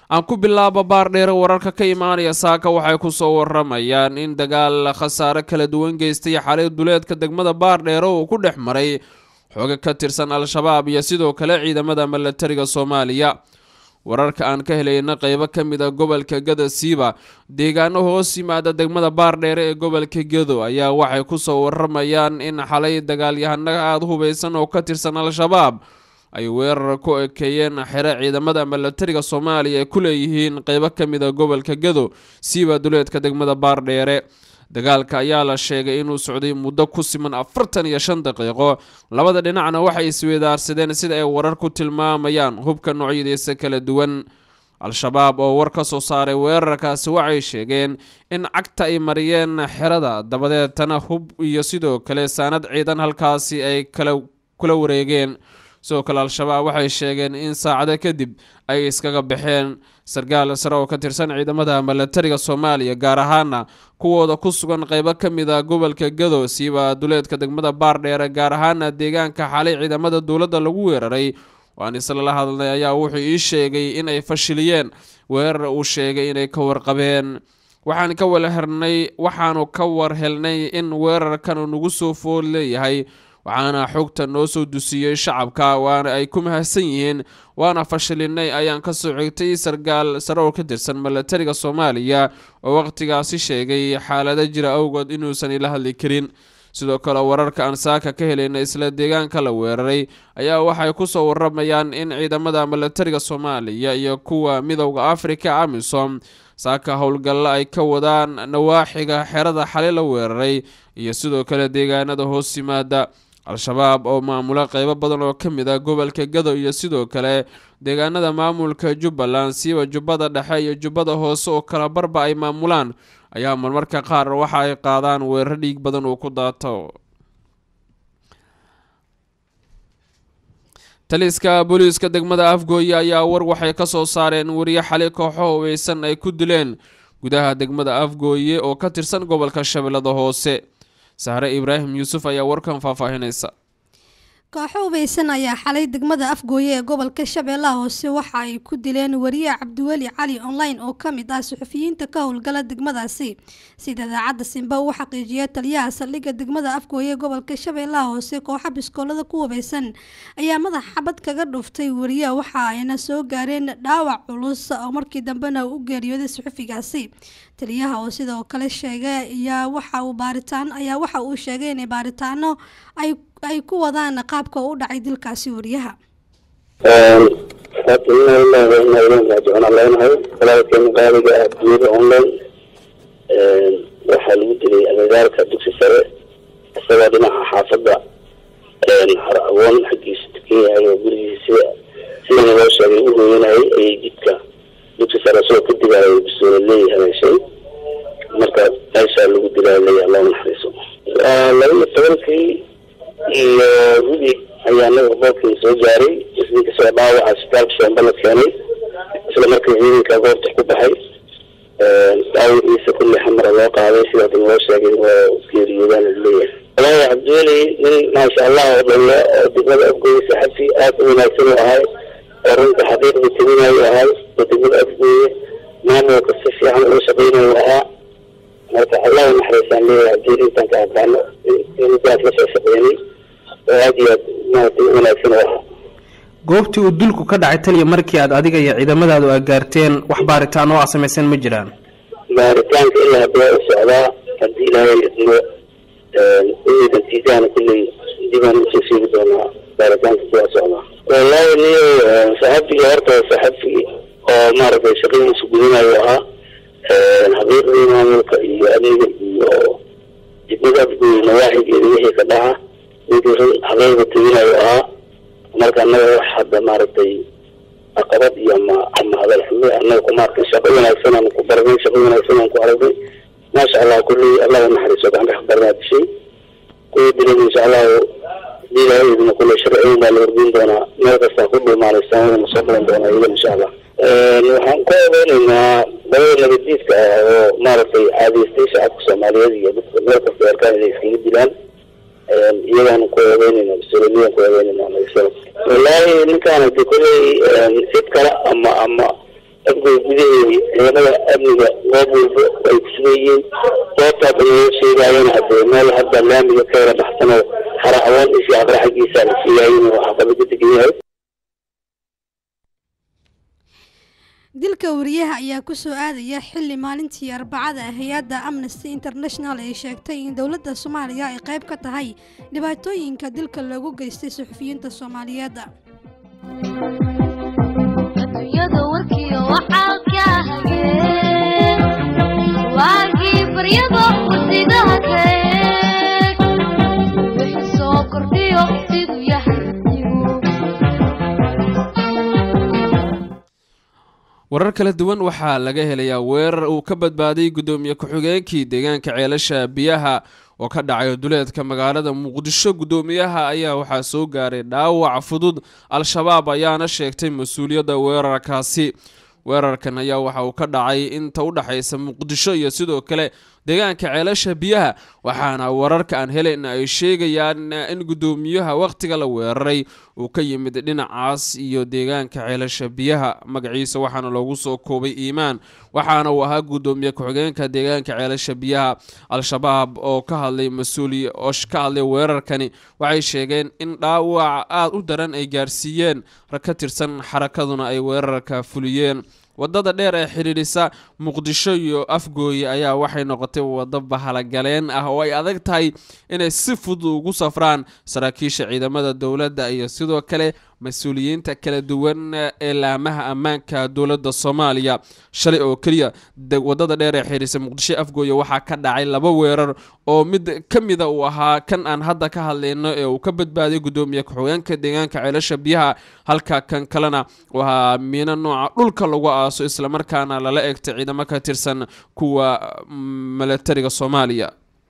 aan ku bilaabo baardheere wararka ka imaanaya saaka waxay kusoo waramayaan in dagaal khasaare kala duwan geystay xalay duleedka degmada baardheere uu ku dhex maray xooga ka tirsan al-shabaab iyo sidoo kale ciidamada milatariga soomaaliya wararka aan ka helayna qeybo ka mid a gobolka gado siiba deegaano hoos yimaada degmada baardheere ee gobolka gado ayaa waxay kusoo waramayaan in xalay dagaalyahano aada hubeysan oo ka tirsan al-shabaab ay weerar ku ekeeyeen xero ciidamada milatariga soomaaliya ay ku leeyihiin qeybo ka mid a gobolka gado siiba duleedka degmada baardheere dagaalka ayaa la sheegay inuu socday muddo ku siman afartan iyo shan daqiiqo labada dhinacna waxay iswedaarsadeen sida ay warar ku tilmaamayaan hubka noocyadiisa kala duwan al-shabaab oo war ka soo saaray weerarkaasi waxay sheegeen in cagta ay mariyeen xerada dabadeetana hub iyo sidoo kale saanad ciidan halkaasi ay kala kula wareegeen sidoo kale al-shabaab waxay sheegeen in saacado kadib ay iskaga baxeen sarkaal sare oo ka tirsan ciidamada milatariga soomaaliya gaar ahaana kuwooda ku sugan qeybo ka mid a gobolka gado siiba duleedka degmada baardheere gaar ahaana deegaanka xalay ciidamada dowladda lagu weeraray waan islala hadlnay ayaa wuxuu ii sheegay in ay fashiliyeen weerar uu sheegay inay ka warqabeen waxaan ka walhernay waxaanu ka war helnay in weerarkan uu nagu soo fool leeyahay waxaana xogta noo soo dusiyey shacabka waana ay ku mahadsan yihiin waana fashilinay ayaan kasoo xigtay sarkaal sare oo ka tirsan milatariga soomaaliya oo waqtigaasi sheegay xaalado jira awgood inuusan ila hadli karin sidoo kale wararka aan saaka ka helayna isla deegaanka la weeraray ayaa waxay kusoo waramayaan in ciidamada milatariga soomaaliya iyo kuwa midowda africa amisom saaka howlgalla ay ka wadaan nawaaxiga xerada xali la weeraray iyo sidoo kale deegaanada hoos yimaada al-shabaab oo maamula qeybo badan oo ka mid a gobolka gado iyo sidoo kale deegaanada maamulka jubbaland siiba jubbada dhexe iyo jubbada hoose oo kala barba ay maamulaan ayaa marmarka qaar waxa ay qaadaan weerar dhiig badan uu ku daato taliska booliiska degmada afgooye ayaa war waxay ka soo saareen wariye xali kooxo hubeysan ay ku dileen gudaha degmada afgooye oo ka tirsan gobolka shabeellada hoose sahre ibraahim yuusuf ayaa warkan faahfaahinaysa kooxo hubeysan ayaa xalay degmada afgooye ee gobolka shabeellaha hoose waxa ay ku dileen wariye cabdiweli cali online oo ka mid ah suxufiyiinta ka howlgala degmadaasi sida idaacadda simba uu xaqiijiyay taliyaha saldhigga degmada afgooye ee gobolka shabeellaha hoose kooxa biskoolada ku hubeysan ayaa madax xabad kaga dhuftay wariye waxa ayna soo gaareen dhaawac culus oo markii dambena u geeriyooday suxufigaasi taliyaha oo sidoo kale sheegay ayaa waxa uu baaritaan ayaa waxa uu sheegay inay baaritaano ay ay ku wadaan qaabka u dhacay dilkaasi wariyaha horta ina ilaahi wa ina ilayhi raajicuun aan leenahay walaalkeena qaaliga ah dunyada online waxaa lagu dilay agagaarka dugsi sare isagoo dhinaca xaafadda har awoon xaggiisa tukan yahay oo gurigiisa sida sidana loo sheegay u hooyanayay ayay jidka dugsi sare isagoo ka digaayo bisoole leeyahay haleeshay marka meeshaa lagu dilaa leeyahay loo naxariiso laba iyo tobankii iyo rudi ayaa naga boolkii soo gaaray isninka soo dhaawaca isbitaalka sheemba la keenay isla markii ciidanka goobta ku baxay dhaawaciisa kulli xamara loo qaaday sidaas loo sheegay oo geeriyoodaan laleeyahay walahi cabdiweli nin maasha allah oo dhalle oo degmada afgooye saxafi aada u wanaagsan u ahay oo runta xaqiiqda teminayo ahay oo degmada afgooye maamulka si fiican uga shaqeynayo ahaa marka allah naxariisaan leeyahay cabdiweli intaan ka aqaano intaas la soo shaqeynay oo aada iyo aad maarata u wanaagsan u ahaa goobtii uu dulku ka dhacay taliya markii aad adiga iyo ciidamadaadu aa gaarteen wax baaritaan oo aa samaysan ma jiraan baaritaanka ilaa hadda u socdaa haddii ilaahay idmo inay natiijahana kulley dibaan usoo sheegi doonaa baaritaanka kuwaa socdaa wallahi niyo saxafiga horta saxafi oo maaragtay shaqadiisu gudanayo ahaa xaqiiqdii maamulka iyo adeega iyo degmada afgooye nawaaxigeeda wixii ka dhaca ninkii run xaqiiqda teginayo ahaa marka annaga wax hadda maaragtay caqabad iyo ama ama hadal xume annaga kuma arkin shaqo wanaagsan aan ku baranay shaqo wanaagsan aan ku aragnay maasha allah kulley allah u naxariiso gacan ka barnaa dishay kuwa dilan insha allahu diilahaydina kulley sharciyin baa la horgeyn doonaa meel kastaa ku dhuumaanaysan wana soo balan doonaa iyaga insha allah waxaan ka odeynaynaa labada nabadiidka ah oo maaragtay caadaystay shacabka soomaaliyeed iyo dadka meel kasta arkaan inay iskaga dilaan iyagaanu ku eedeynayna mas-uuliyadaan ku eedeynayna wallaahi ninkaan de kolley cid kale ama ama afgoy gudaheedii ciidamada amniga goob walba ay ku sugan yihiin goobtaas inoo sheegaayana hadee meel hadda laamiga ka yara baxsanoo hara hawaan isii habra xaggiisa la siiyaayeen oo xaqabada degan yahay dilka wariyaha ayaa kusoo aadaya xili maalintii arbacada hay-adda amnesty international ay sheegtay in dowladda soomaaliya ay qayb ka tahay dhibaatooyinka dilka loogu geystay suxufiyiinta soomaaliyeed adduunyada warkiyo waxaa ka hageen waagii baryada warsidaha keeg wixii soo kordhiyo siduu yahay warar kala duwan waxaa laga helayaa weerar uu ka badbaaday guddoomiye ku-xigeenkii deegaanka ceelasha biyaha oo ka dhacay duleedka magaalada muqdisho guddoomiyaha ayaa waxaa soo gaaray dhaawac fudud al-shabaab ayaana sheegtay mas-uuliyadda weerarkaasi weerarkan ayaa waxa uu ka dhacay inta u dhexaysa muqdisho iyo sidoo kale deegaanka ceelasha biyaha waxaana wararka aan helayna ay sheegayaan in guddoomiyaha wakhtiga la weeraray uu ka yimid dhinacaas iyo deegaanka ceelasha biyaha magaciisa waxaana loogu soo koobay iimaan waxaana uu ahaa guddoomiye ku-xigeenka deegaanka ceelasha biyaha al-shabaab oo ka hadlay mas-uuliy oo ka hadlay weerarkani waxay sheegeen in dhaawac aada u daran ay gaarsiiyeen rag ka tirsan xarakaduna ay weerarka fuliyeen wadada dheer ee xidhiidhisa muqdisho iyo afgooye ayaa waxay noqotay waddo bahalagaleen ah oo ay adag tahay inay si fudud ugu safraan saraakiisha ciidamada dowladda iyo sidoo kale mas-uuliyiinta kala duwan ee laamaha ammaanka dowladda soomaaliya shalay oo keliya wadada dheer ee xidhiidhisa muqdisho afgooye waxaa ka dhacay laba weerar oo mid ka mida uu ahaa kan aan hadda ka hadlayno ee uu ka badbaaday guddoomiye ku-xigeenka deegaanka ceelasha biyaha halka kan kalena uu ahaa miino nooca dhulka lagu aaso islamarkaana lala egtay ciidamo ka tirsan kuwa milatariga soomaaliya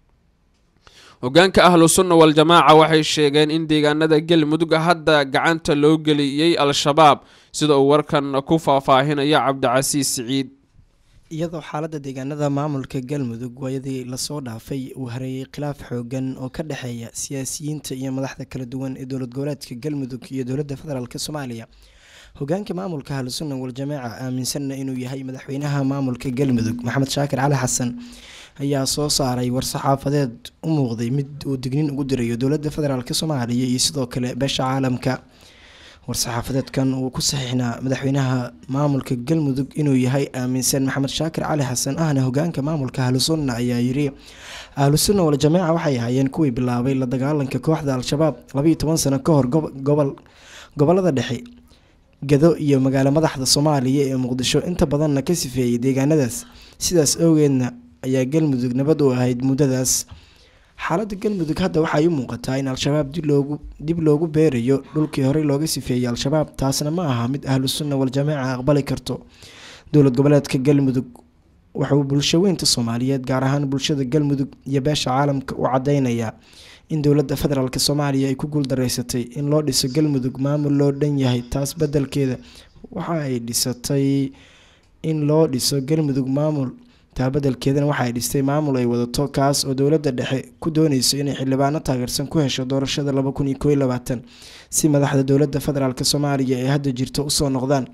hogaanka ahlu sunna wal-jamaaca waxay sheegeen in deegaanada galmudug hadda gacanta loo geliyey al-shabaab sida uu warkan ku faahfaahinaya cabdicasiis siciid iyadoo xaaladda deegaanada maamulka galmudug waayadii lasoo dhaafay uu hareeyay khilaaf xoogan oo ka dhexeeya siyaasiyiinta iyo madaxda kala duwan ee dowlad goboleedka galmudug iyo dowladda federaalk soomaaliya hogaanka maamulka ahlusunna wal-jamaaca aaminsanna inuu yahay madaxweynaha maamulka galmudug maxamed shaakir cali xasan ayaa soo saaray war-saxaafadeed u muuqday mid uu dignin ugu dirayo dowladda federaalk soomaaliya iyo sidoo kale beesha caalamka war-saxaafadeedkan uu ku saxiixnaa madaxweynaha maamulka galmudug inuu yahay aaminsan maxamed shaakir cali xasan ahna hogaanka maamulka ahlusunna ayaa yiri ahlusunna wal-jamaaca waxay ahaayeen kuwii bilaabay la dagaalanka kooxda al-shabaab labayo toban sano ka hor gobol gobolada dhexe gado iyo magaalo madaxda soomaaliya ee muqdisho inta badanna ka sifeeyay deegaanadaas sidaas awgeedna ayaa galmudug nabad u ahayd muddadaas xaaladda galmudug hadda waxay u muuqataa in al-shabaab dib loogu beerayo dhulkii horey looga sifeeyey al-shabaab taasna ma aha mid ahlu sunna wal-jamaaca aqbali karto dowlad goboleedka galmudug wuxuu bulsho weynta soomaaliyeed gaar ahaan bulshada galmudug iyo beesha caalamka u cadeynayaa in dowladda federaalk soomaaliya ay ku guuldareysatay in loo dhiso galmudug maamul loo dhan yahay taas bedelkeeda waxa ay dhisatay in loo dhiso galmudug maamul taa bedelkeedana waxa ay dhistay maamul ay wadato kaas oo dowladda dhexe ku dooneyso inay xildhibaano taageersan ku hesho doorashada laba kun iyo koiyo labaatan si madaxda dowladda federaalk soomaaliya ee hadda jirto usoo noqdaan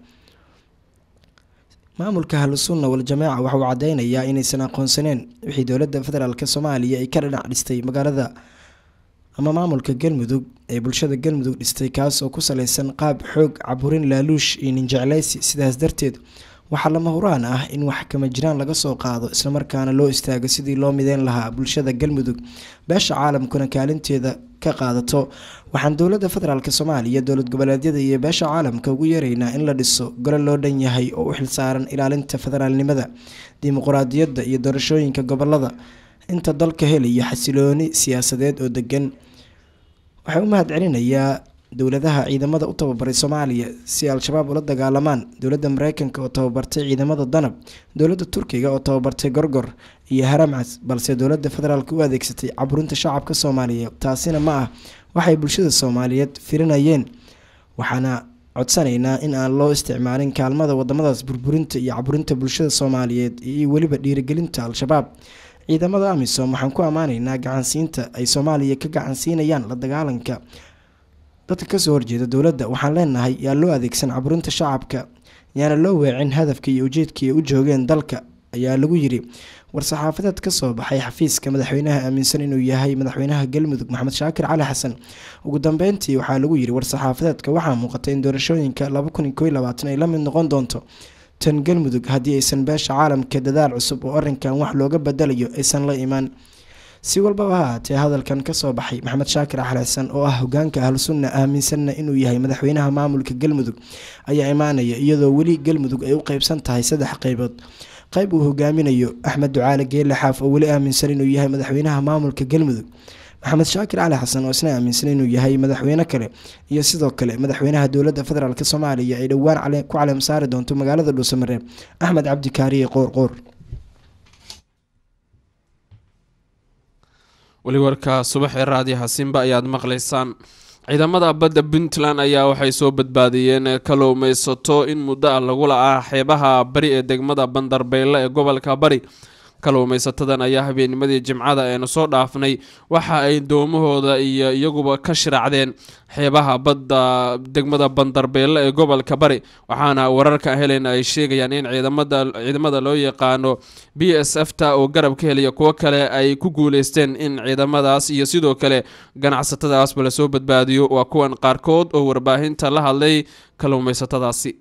maamulka ahlusunna wal-jamaaca waxa uu cadeynayaa inaysan aqoonsaneen wixii dowladda federaalk soomaaliya ay ka dhinac dhistay magaalada ama maamulka galmudug ee bulshada galmudug dhistay kaas oo ku saleysan qaab xoog caburin laaluush iyo ninjecleysi sidaas darteed waxaa lama huraan ah in wax kama jiraan laga soo qaado islamarkaana loo istaago sidii loo mideyn lahaa bulshada galmudug beesha caalamkuna kaalinteeda ka qaadato waxaan dowladda federaalk soomaaliya dowlad goboleedyada iyo beesha caalamka ugu yeeraynaa in la dhiso gole loo dhan yahay oo u xilsaaran ilaalinta federaalnimada dimuquraadiyadda iyo doorashooyinka gobolada inta dalka helaya xasilooni siyaasadeed oo degan waxaa u mahad celinayaa dowladaha ciidamada u tababaray soomaaliya si al-shabaab ula dagaalamaan dowladda mareykanka oo tababartay ciidamada danab dowladda turkiga oo tababartay gorgor iyo haramcas balse dowladda federaalk u adeegsatay caburinta shacabka soomaaliyeed taasina ma ah waxay bulshada soomaaliyeed firinayeen waxaana codsanaynaa in aan loo isticmaalin kaalmada wadamadaas burburinta iyo caburinta bulshada soomaaliyeed iyo weliba dhiirigelinta al-shabaab ciidamada amisom waxaan ku ammaanaynaa gacansiinta ay soomaaliya ka gacansiinayaan la dagaalanka dadka kasoo horjeeda dowladda waxaan leenahay yaa loo adeegsan caburinta shacabka yaana loo weecin hadafka iyo ujeedka ay u joogeen dalka ayaa lagu yiri war-saxaafadeed ka soo baxay xafiiska madaxweynaha aaminsan inuu yahay madaxweynaha galmudug maxamed shaakir cali xasan ugu dambeyntii waxaa lagu yiri war-saxaafadeedka waxaa muuqatay in doorashooyinka ay la mid noqon doonto tan galmudug haddii aysan beesha caalamka dadaal cusub oo arinkan wax looga badalayo aysan la imaan si walbaba ha haatee hadalkan kasoo baxay maxamed shaakir cali xasan oo ah hogaanka ahlu sunna aaminsanna inuu yahay madaxweynaha maamulka galmudug ayaa imaanaya iyadoo weli galmudug ay u qeybsan tahay saddex qeybood qayb uu hogaaminayo axmed ducaale geelle xaaf oo weli aaminsan inuu yahay madaxweynaha maamulka galmudug maxamed shaakir cali xasan oo isna aaminsan inuu yahay madaxweyne kale iyo sidoo kale madaxweynaha dowladda federaalk soomaaliya ay dhowaan ku caleem saari doonto magaalada dhuusamareeb axmed cabdi kaariye qoor qoor weli warka subaxee raadiyaha simba ayaad maqlaysaan ciidamada badda puntland ayaa waxay soo badbaadiyeen kalluumaysato in muddo ah lagu la-aa xeebaha bari ee degmada bandarbeyle ee gobolka bari kalluumaysatadan ayaa habeennimadii jimcada eenu soo dhaafnay waxa ay doomahooda iyo iyaguba ka shiraacdeen xeebaha badda degmada bandarbeelle ee gobolka bari waxaana wararka helen ay sheegayaan in ciidamada loo yaqaano b s f ta oo garab ka helaya kuwo kale ay ku guuleysteen in ciidamadaas iyo sidoo kale ganacsatadaasba lasoo badbaadiyo waa kuwan qaarkood oo warbaahinta la hadlay kalluumaysatadaasi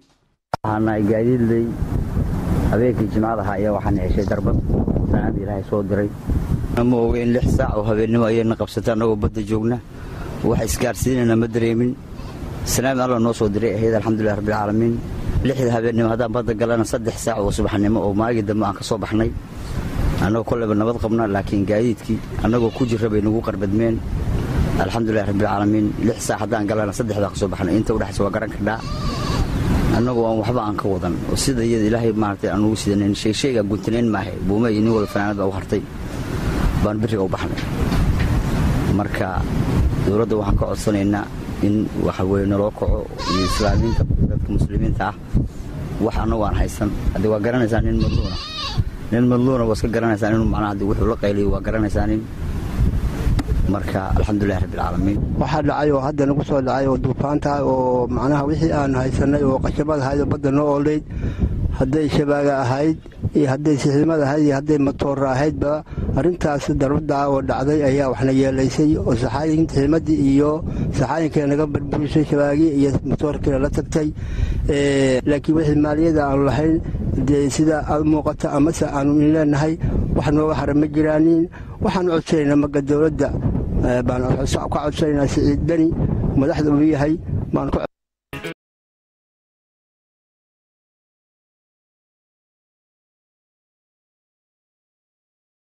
habeenkii jimcada ahaa ayaa waxaan heshay darbad saanada ilaahay soo diray ma oga in lix saac oo habeennimo ayayna qabsata annagoo badda joogna wax isgaarsiinayna ma dareemin salaam alla noo soo diray ahayd alxamdulilah rabbilcaalamiin lixda habeennimo haddaan badda galana saddex saac oo subaxnimo oo maagii dambe aan ka soo baxnay annagoo kolleyba nabad qabna laakiin gaadiidkii annagoo ku jirra bay nagu qarbadmeen alxamdulilah rabbilcaalamiin lix saac haddaan galana saddexdaa ka soo baxnay inta udhexaysa waa garan kardhaa annagoo aan waxba aan ka wadan oo sida iyada ilaahay maaragtay aan ugu sidanayn sheegsheegaa guntanayn maahe buuma iyo nin walba fanaanad baa u hartay baan biriga u baxnay marka dowladda waxaan ka codsanaynaa in waxa weye naloo kaco iyo islaamiinta dadka muslimiinta ah wax annagu aan haysan haddii waa garanaysaa nin madluuna nin madluuna waa iska garanaysaa inuu macnaha haddii wuxuu la qayliyo waa garanaysaa nin marka alxamdulilah rabbilcaalamiin waxaa dhacay oo hadda nagu soo dhacay oo duufaanta oo macnaha wixii aan haysanay oo qashabad ahayd oo badda noo oolayd hadday shabaaga ahayd iyo hadday siximad ahayd iyo hadday matoora ahaydba arrintaas darbadda oo dhacday ayaa waxna yeelaysay oo saxaayinta ximadii iyo saxaayinkii naga barburisay shabaagii iyo matoorkiina la tagtay laakiin wixii maaliyada aanu lahayn dee sida aad muuqata amase aanu in leenahay wax nooga hara ma jiraanin waxaanu codsanaynaa maga dowladda baan ka codsanaynaa siciid beni madaxda uu yahay baan